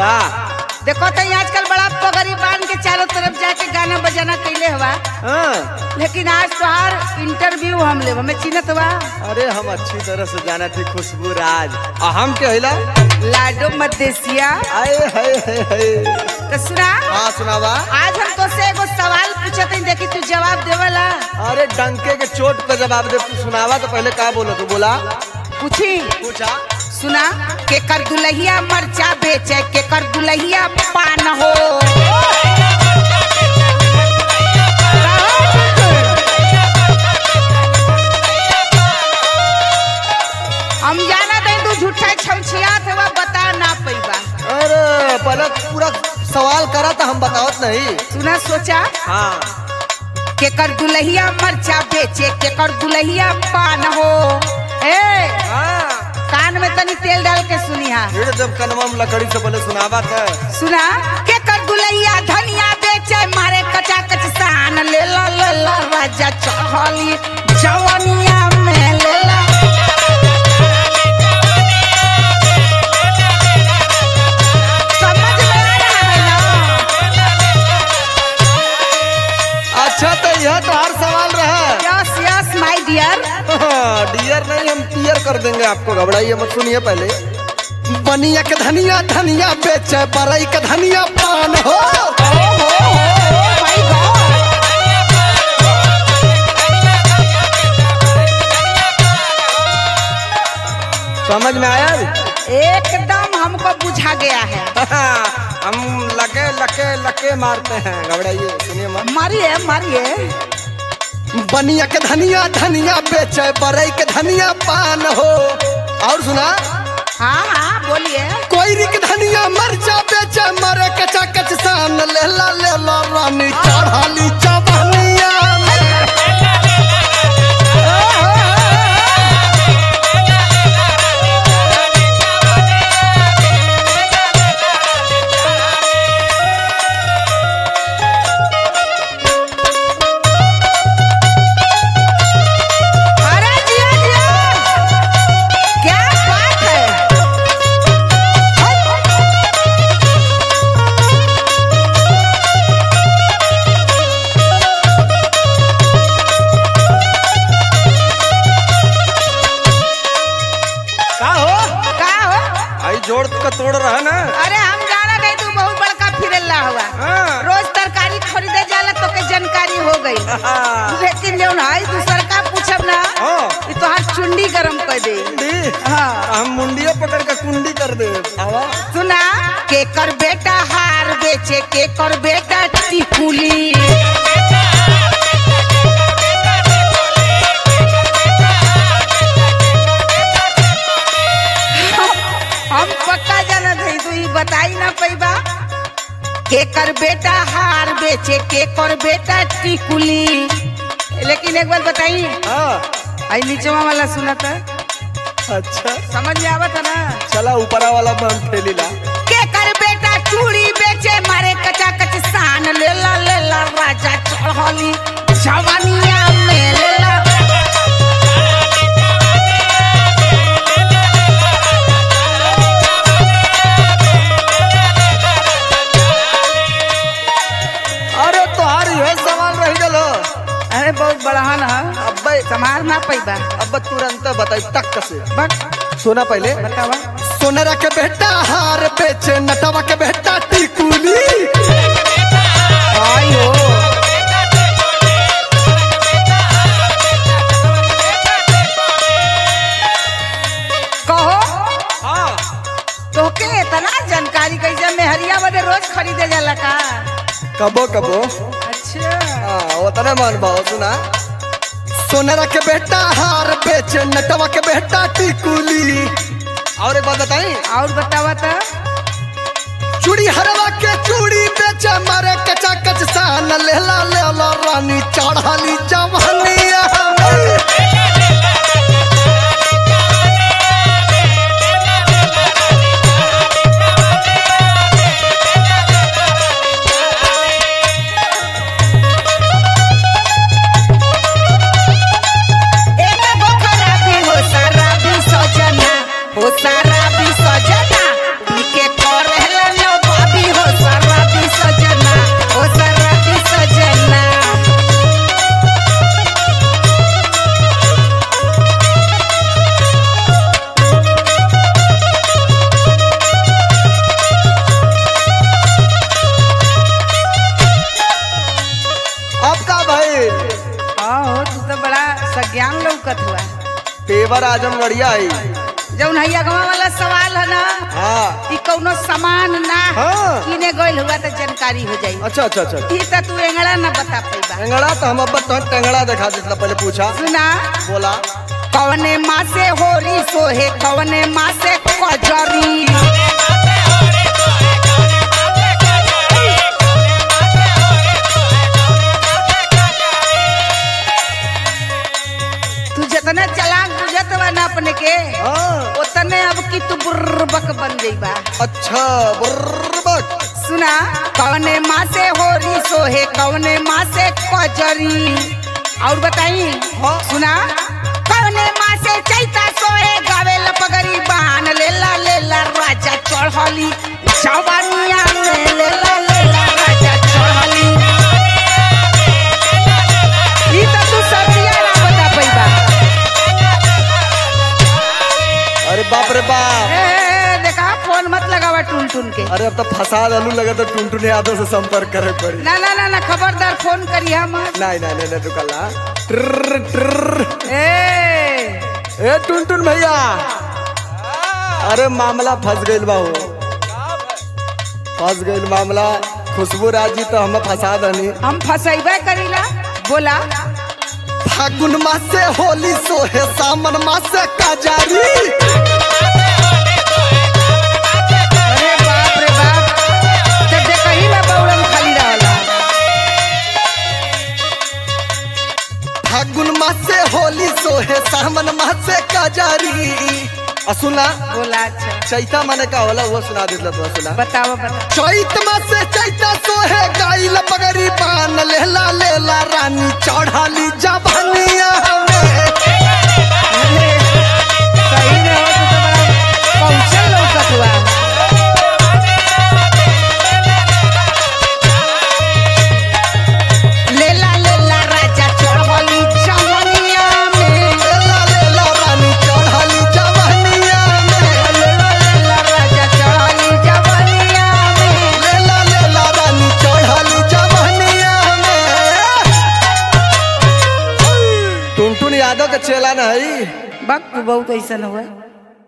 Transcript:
का देखो तो आजकल बड़ा पगड़ी बांध के चारों तरफ जाके गाना बजाना कैले हवा हाँ लेकिन आज तोहार इंटरव्यू हम ले हमें चिन्हत बा अरे हम अच्छी तरह से जाना थी खुशबू राज आ हम के हिला लाडो मदेसिया आए हाय हाय हाय तो सुना हाँ सुनावा आज हम तो से एगो सवाल पूछत हई देखी तू जवाब देवला अरे डंके के चोट पे जवाब दे तू सुनावा तो पहले का बोलो तू बोला पूछी पूछा सुना केकर दुलहिया मरचा बेचे केकर दुलहिया पान हो हम जाना दे तू झूठा छमछियात है बता ना पैबा अरे पहले पूरा सवाल करा तो हम बतावत नहीं सुना सोचा हाँ केकर दुलहिया मरचा बेचे केकर दुलहिया पान हो ए हाँ कान में तनी तेल डाल के सुनी हा फिर जब कनवा में लकड़ी से पहले सुनावा था सुना के कर दुलैया धनिया बेचे मारे कचा कच सान ले ला ले ला राजा चढ़ली जवनिया में ले ला समझ में आ रहा है ना अच्छा तो यह तो हर सवाल रहा yes yes my dear dear नहीं हम पियर कर देंगे आपको घबराइए मत सुनिए पहले बनिया के धनिया धनिया बेचे बरई के धनिया पान हो माय गॉड समझ में आया एकदम हमको बुझा गया है हम लके लके लके मारते हैं घबराइए सुनिए मत मारिए मारिए बनिया के धनिया धनिया बेचे बरई के धनिया पान हो और सुना हाँ हाँ बोलिए कोई के धनिया मरचा बेचे मरे कचा कच सान लेला लेला रानी चढ़ाली चबनिया अरे जिया जिया क्या बात है का हो का हो आई जोड़ का तोड़ रहा ना अरे हम जाना नहीं तू बहुत बड़का फिरल्ला हुआ हाँ। रोज तरकारी खरीदे जाला तो के जानकारी हो गई लेकिन जौन है दूसर का पूछब ना हाँ। ये तो हर चुंडी गरम कर दे कुंडी हाँ हम मुंडिया पकड़ के कुंडी कर दे आवा सुना के कर बेटा हार बेचे के कर बेटा टिकुली हम पक्का जानत हई तू ई बताई ना पैबा के कर बेटा हार बेचे के कर बेटा टिकुली लेकिन एक बार बताई हाँ आई नीचवा वाला सुना था अच्छा समझ में आवत है ना चला ऊपरा वाला बम फैली ला के कर बेटा चूड़ी बेचे मारे कचा कच सान ले ला ले ला राजा चढ़ली जवानिया में ले ला अरे तोहार यह सवाल रह गलो अरे बहुत बड़हन है अब्बे समार ना पैबा अब तुरंत बताई तक से बट सोना पहले बतावा सोनरा के बेटा हार बेचे नटवा के बेटा टिकुली आई हो कहो हाँ तोके इतना जानकारी कैसे मेहरिया बदे रोज खरीदे जाला का कबो कबो अच्छा हाँ उतना मान भाव सुना सोनरा के बेटा हार बेचे नटवा के बेटा टिकुली और एक बात बताई और बतावा तो चूड़ी हरवा के चूड़ी बेचे मारे कचा कच सान लेला लेला रानी चढ़ाली जवानिया एक गो खराबी हो शराबी सजना हो शराबी सजना पी के करेला लो लौकत हुआ पेवर आजमगढ़िया आई जौन हैया गवा वाला सवाल है ना हाँ ई कौनो सामान ना हाँ। किने गइल हुआ तो जानकारी हो जाई अच्छा अच्छा अच्छा ई त तू एंगड़ा ना बता पैबा टेंगड़ा तो हम अब तो टेंगड़ा दिखा देता पहले पूछा सुना बोला कवने माँ से होरी सोहे कवने माँ से कजरी तू जितना चलाक बुझत बा ना अपने के हाँ उतने अब की तू बुर्रबक बन जइबा अच्छा बुर्रबक सुना कवने माँ से होरी सोहे कवने माँ से कजरी और बताई हाँ। सुना कवने माँ से चैता सोहे गावे लपगरी बहान लेला लेला राजा चढ़ली जवानिया में लेला लेला राजा चढ़ली ई त तू सब्जिया ना बता पैबा अरे बाप रे बाप ए देखा फोन मत लगावा टुन टुन के अरे अब तो फसाद आलू लगे तो टुनटुन यादव से संपर्क करे पड़ी ना ना ना ना खबरदार फोन करी हम नहीं नहीं नहीं तू कल ट्र ट्र ए ए टुनटुन भैया अरे मामला फंस गइल बा हो फंस गइल मामला खुशबू राजी तो हम फंसा दनी हम फसैबे करीला बोला फागुन मास से होली सोहे सामन मास से काजारी अरे बाप रे बाप जब देखही में बौड़म खाली रहला फागुन मास से होली सोहे सामन मास से काजारी आ सुना बोला अच्छा चैता माने का होला वो सुना देला तो सुना बताओ बता चैत मास से चैता सोहे गाइल पगड़ी बान लेला लेला रानी चढ़ाली जवानिया में अरे सही में हो तू तो बड़ा पहुंचल लौकत हुआ लेला लेला राजा चढ़ली जवनिया में लेला लेला रानी चढ़ाली जवानिया में लेला लेला राजा चढ़ली जवनिया में लेला लेला रानी चढ़ाली जवानिया में टुनटुन यादव के चेला नहीं बक बहुत ऐसा हुआ